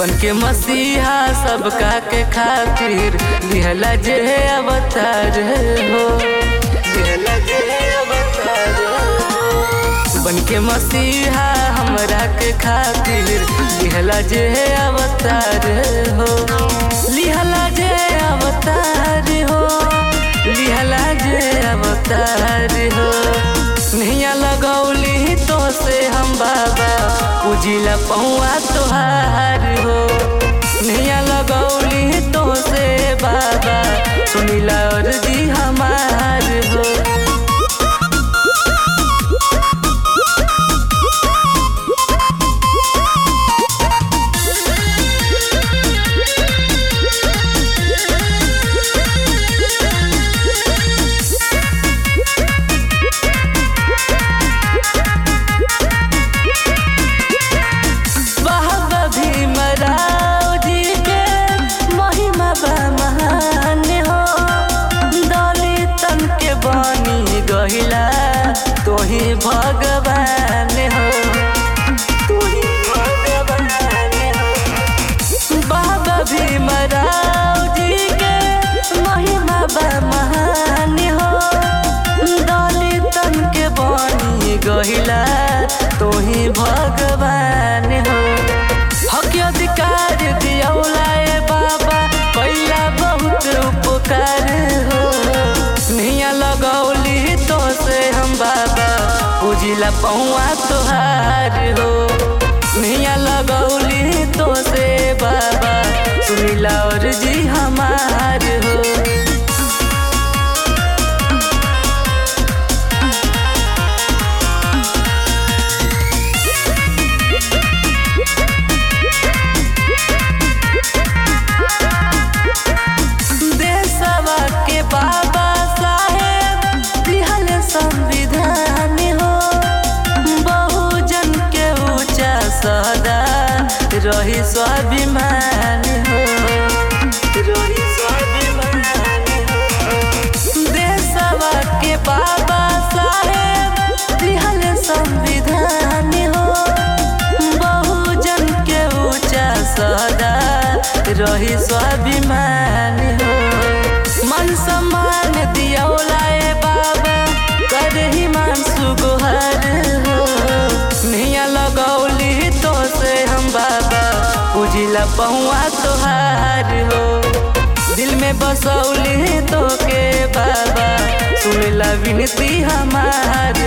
बन के मसीहा सबका के खातिर लिहला जे अवतार हो लिहला जे अवतार हो बन के मसीहा हमरा के खातिर लिहला जे अवतार हो लिहला जे अवतार हो लिहला जे अवतार हो नैया लगौली तो से हम बाबा पूजिला पौआ तोहार हो नैया लगौली तो से बाबा सुनिला अर्जी हमार हो बाबा भीमराव जी के महिमा बा महान हो दलितन के बनी गहिला तोही भगवान हो तोही भगवान हो बाबा भीमराव जी के महिमा बा महान हो दलितन के बनी गहिला तोही भगवान हो हक अधिकार दियौला ए बाबा कैला बहुत उपकार हो नैया लगौली तो से हम बाबा पूजिला पौआ तोहार हो नैया लगौली तो से बाबा सुनिला और जी हमार हो देशवा के बाबा साहेब दिहल संविधान हो बहुजन के ऊंचा सदा रही स्वाभिमान हो रही स्वाभिमान हो देशवा के बाबा साहेब दिहल संविधान हो बहुजन के ऊंचा सदा रही स्वाभिमान हो मन सम्मान दियौला ए बाबा कर ही मान सुगोहर हो नैया लगौली तो से हम बाबा पूजिला पहुआ तोहार हो दिल में बसौली तो के बाबा सुनला विनती हमार